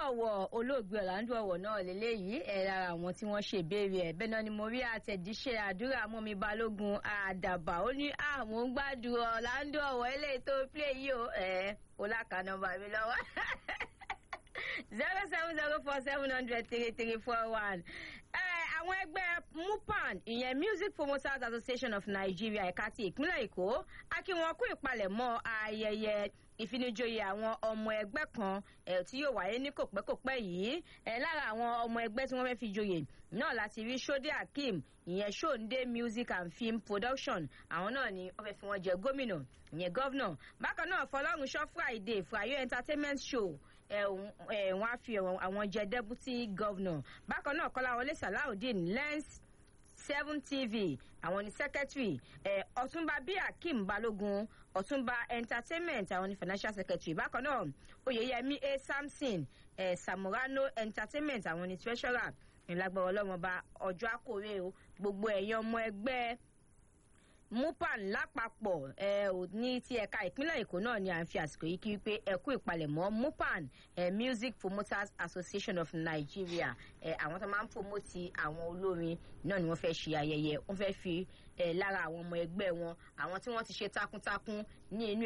ọ̀wọ̀ olóògbé ọ̀làǹdó ọ̀wọ̀ náà lélẹ́yìí ẹ̀ lára àwọn tí wọ́n ṣe ìbéèrè ẹ̀ bẹ́ẹ̀ náà ni mo rí àtẹ̀jíṣẹ́ àdúrà mọ́mi balógun àdàbà ó ní àwọn ń gbádùn ọ̀làǹdó ọ̀wọ̀ eléyìí tó play yìí o ẹ̀ ó láka nọ́mbà mi lọ́wọ́ zero seven zero four seven hundred three three four one àwọn ẹgbẹ́ mupan ìyẹn music promoters association of nigeria ẹ̀ka ti ìpínlẹ̀ èkó a kí wọn kú ìpalẹ̀mọ́ ayẹyẹ ìfinijoyè àwọn ọmọ ẹgbẹ́ kan tí yóò wáyé ní kòpẹ́kòpẹ́ yìí lára àwọn ọmọ ẹgbẹ́ tí wọ́n fẹ́ fi joyè náà láti rí sode akeem ìyẹn sonde music and film production àwọn náà ni wọ́n fẹ́ fi wọ́n jẹ gómìnà ìyẹn gọ́vnà bákan náà fọlọ́runṣọ́ friday frayo entertainment show wọ́n á fi àwọn jẹ deputy governor bákan náà kọ́láwọlé salawudeen lens seven tv àwọn ní secretary ọ̀túnba bíi akeem balógun ọ̀túnba entertainment àwọn ní financial secretary bákan náà oyeyemi a samson samurano entertainment àwọn ní treasurer ìlágbára ọlọ́mọba ọjọ́ àkórè o gbogbo ẹ̀yàn ọmọ ẹgbẹ́ mupan lápapọ̀ ẹ ò ní ti ẹ̀ka ìpínlẹ̀ èkó náà ni à ń fi àsìkò yìí kí wípé ẹ̀kú ìpalẹ̀mọ́ mupan ẹ music promoters association of nigeria ẹ àwọn tó máa ń promoti àwọn olórin náà ni wọ́n fẹ́ ṣe ayẹyẹ wọ́n fẹ́ fi ẹ lára àwọn ọmọ ẹgbẹ́ wọn àwọn tí wọ́n ti ṣe takuntakun ní inú